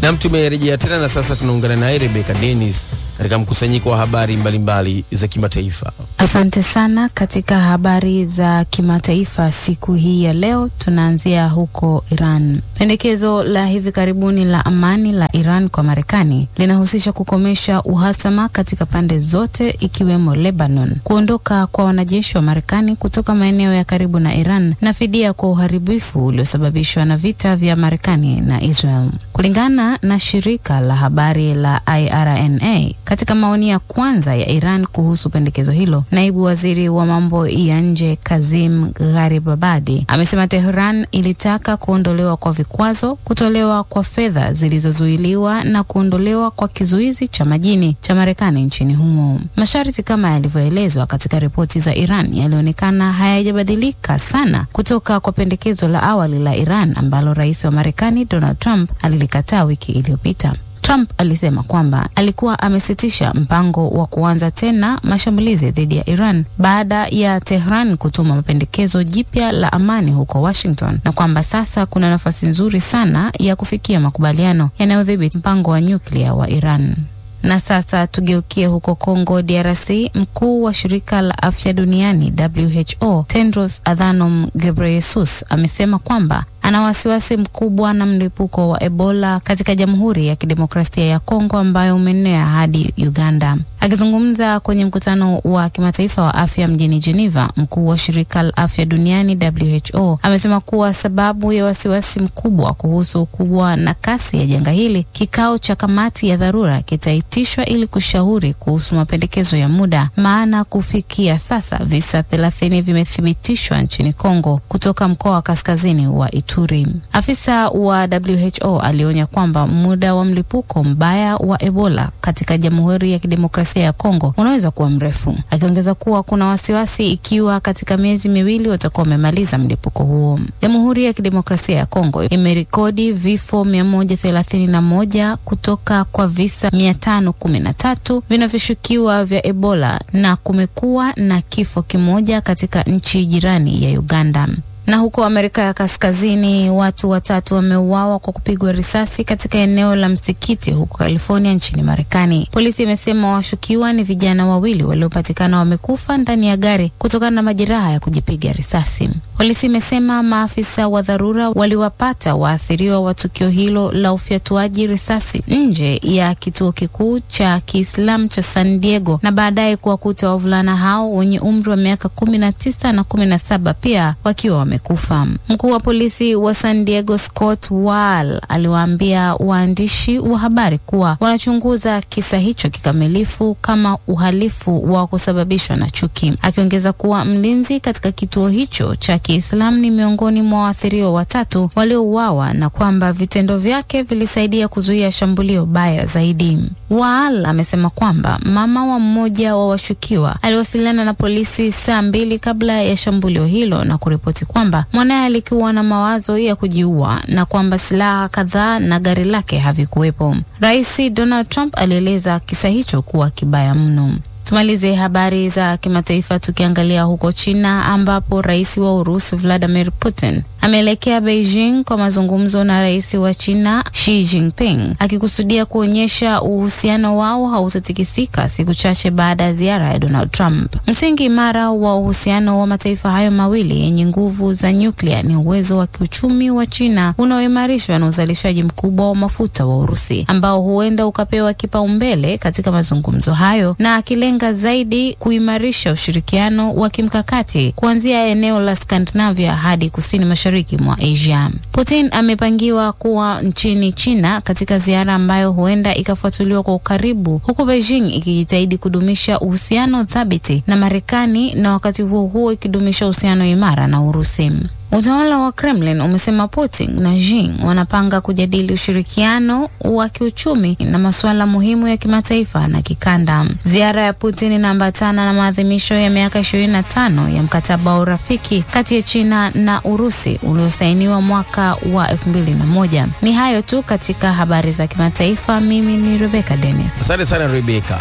Nam, tumerejea tena na sasa tunaungana naye Rebecca Dennis katika mkusanyiko wa habari mbalimbali za kimataifa. Asante sana. Katika habari za kimataifa siku hii ya leo, tunaanzia huko Iran. Pendekezo la hivi karibuni la amani la Iran kwa Marekani linahusisha kukomesha uhasama katika pande zote, ikiwemo Lebanon, kuondoka kwa wanajeshi wa Marekani kutoka maeneo ya karibu na Iran na fidia kwa uharibifu uliosababishwa na vita vya Marekani na Israel. Kulingana na shirika la habari la IRNA, katika maoni ya kwanza ya Iran kuhusu pendekezo hilo, naibu waziri wa mambo ya nje Kazim Gharibabadi amesema Tehran ilitaka kuondolewa kwa vikwazo, kutolewa kwa fedha zilizozuiliwa na kuondolewa kwa kizuizi cha majini cha Marekani nchini humo. Masharti kama yalivyoelezwa katika ripoti za Iran yalionekana hayajabadilika sana kutoka kwa pendekezo la awali la Iran ambalo rais wa Marekani Donald Trump alilikataa wiki iliyopita. Trump alisema kwamba alikuwa amesitisha mpango wa kuanza tena mashambulizi dhidi ya Iran baada ya Tehran kutuma mapendekezo jipya la amani huko Washington na kwamba sasa kuna nafasi nzuri sana ya kufikia makubaliano yanayodhibiti mpango wa nyuklia wa Iran. Na sasa tugeukie huko Kongo DRC. Mkuu wa shirika la afya duniani WHO Tedros Adhanom Ghebreyesus amesema kwamba ana wasiwasi mkubwa na mlipuko wa Ebola katika Jamhuri ya Kidemokrasia ya Kongo ambayo umeenea hadi Uganda. Akizungumza kwenye mkutano wa kimataifa wa afya mjini Geneva, mkuu wa shirika la afya duniani WHO amesema kuwa sababu ya wasiwasi mkubwa kuhusu ukubwa na kasi ya janga hili, kikao cha kamati ya dharura kitaitishwa ili kushauri kuhusu mapendekezo ya muda, maana kufikia sasa visa thelathini vimethibitishwa nchini Kongo kutoka mkoa wa kaskazini wa Ituri. Afisa wa WHO alionya kwamba muda wa mlipuko mbaya wa Ebola katika Jamhuri ya Kidemokrasia ya Kongo unaweza kuwa mrefu, akiongeza kuwa kuna wasiwasi ikiwa katika miezi miwili watakuwa wamemaliza mlipuko huo. Jamhuri ya Kidemokrasia ya Kongo imerekodi vifo mia moja thelathini na moja kutoka kwa visa mia tano kumi na tatu vinavyoshukiwa vya Ebola na kumekuwa na kifo kimoja katika nchi jirani ya Uganda na huko Amerika ya Kaskazini watu watatu wameuawa kwa kupigwa risasi katika eneo la msikiti huko California nchini Marekani. Polisi imesema washukiwa ni vijana wawili waliopatikana wamekufa ndani ya gari kutokana na majeraha ya kujipiga risasi. Polisi imesema maafisa wa dharura waliwapata waathiriwa wa tukio hilo la ufyatuaji risasi nje ya kituo kikuu cha Kiislamu cha San Diego na baadaye kuwakuta wavulana hao wenye umri wa miaka kumi na tisa na kumi na saba pia wakiwa wamekufa. Mkuu wa polisi wa San Diego Scott Wall aliwaambia waandishi wa habari kuwa wanachunguza kisa hicho kikamilifu kama uhalifu wa kusababishwa na chuki, akiongeza kuwa mlinzi katika kituo hicho cha Kiislamu ni miongoni mwa waathiriwa watatu waliouawa na kwamba vitendo vyake vilisaidia kuzuia shambulio baya zaidi. Wall amesema kwamba mama wa mmoja wa washukiwa aliwasiliana na polisi saa mbili kabla ya shambulio hilo na kuripoti kwamba mwanaye alikuwa na mawazo ya kujiua na kwamba silaha kadhaa na gari lake havikuwepo. Rais Donald Trump alieleza kisa hicho kuwa kibaya mno. Tumalize habari za kimataifa tukiangalia huko China ambapo rais wa Urusi Vladimir Putin ameelekea Beijing kwa mazungumzo na rais wa China Xi Jinping akikusudia kuonyesha uhusiano wao hautotikisika siku chache baada ya ziara ya Donald Trump. Msingi imara wa uhusiano wa mataifa hayo mawili yenye nguvu za nyuklia ni uwezo wa kiuchumi wa China unaoimarishwa na uzalishaji mkubwa wa mafuta wa Urusi ambao huenda ukapewa kipaumbele katika mazungumzo hayo na akilenga zaidi kuimarisha ushirikiano wa kimkakati kuanzia eneo la Skandinavia hadi kusini mashariki mwa Asia. Putin amepangiwa kuwa nchini China katika ziara ambayo huenda ikafuatiliwa kwa ukaribu, huku Beijing ikijitahidi kudumisha uhusiano thabiti na Marekani na wakati huo huo ikidumisha uhusiano imara na Urusi. Utawala wa Kremlin umesema Putin na Xi wanapanga kujadili ushirikiano wa kiuchumi na masuala muhimu ya kimataifa na kikanda. Ziara ya Putin inaambatana na maadhimisho ya miaka 25 ya mkataba wa urafiki kati ya China na Urusi uliosainiwa mwaka wa 2001. Ni hayo tu katika habari za kimataifa. Mimi ni Rebecca Dennis. Asante sana Rebeka.